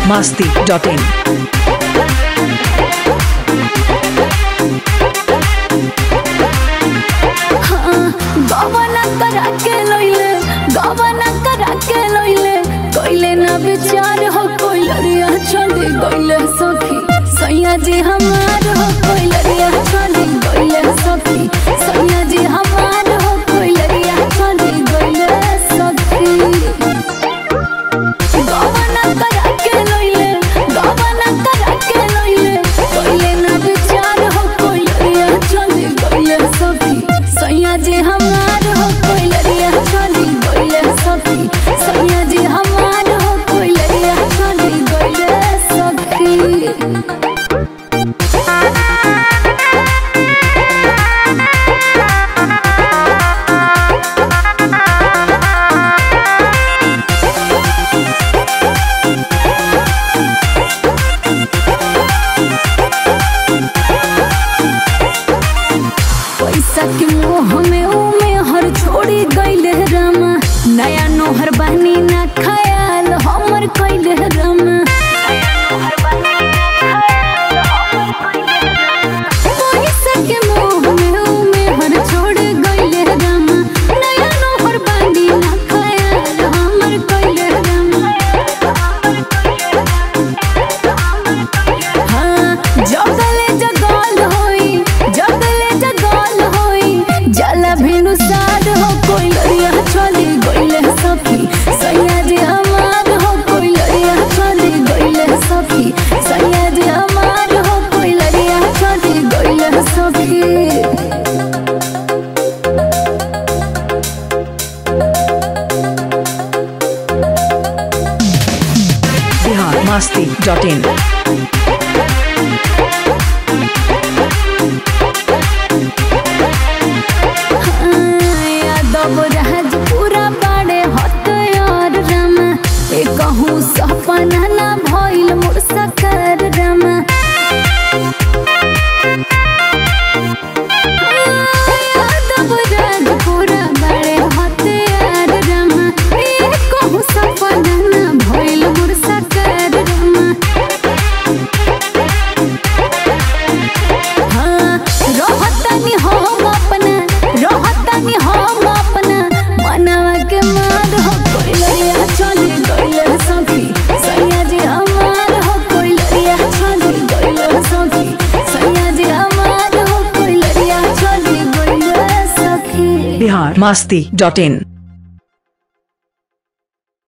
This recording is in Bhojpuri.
masti.in. गवना करा के लइले गवना करा के लइले कइले ना विचार हो कोइलरिया चली गइले सखी सैया जी हमार हो कोइलरिया चली गइले सखी सैया जी हमार हो कोइलरिया चली गइले सखी गवना करा के लइले गवना करा के लइले कइले ना विचार हो कोइलरिया चली गइले सखी सैया जी हमार हो कोइलरिया चली गइले सखी सैया जी हमार हो कोइलरिया चली गइले सखी पैसा के मोह में उमे हर छोड़ी गइले रामा नया नोहर बहनी ना खयाल हमर कइले रामा पैसा के मोह में उमे हर छोड़ गइले रामा नया नोहर बहनी ना खयाल हमर कइले रामा हाँ, जगले जगल होई जगले जगल होई जला भेनु साध हो कोई लरिया चली गइले सखी सैया जी हमार हो कोई लरिया चली गइले सखी सैया जी हमार हो कोई लरिया चली गइले सखी Bihar masti.in. यादव राज पूरा बड़े हथियार रमा ए कहूँ सपना ना भइल मोर सकर रमा यादव राज पूरा बड़े हथियार रमा ए कहूँ सपना ना भइल मोर सकर रमा हाँ, रहतनी हम अपना रहतनी हम अपना मनवा के मार हो कोई लरिया चली गइले सखी सैया जी हमार हो कोई लरिया चली गइले सखी सैया जी हमार हो कोई लरिया चली गइले सखी Bihar masti.in.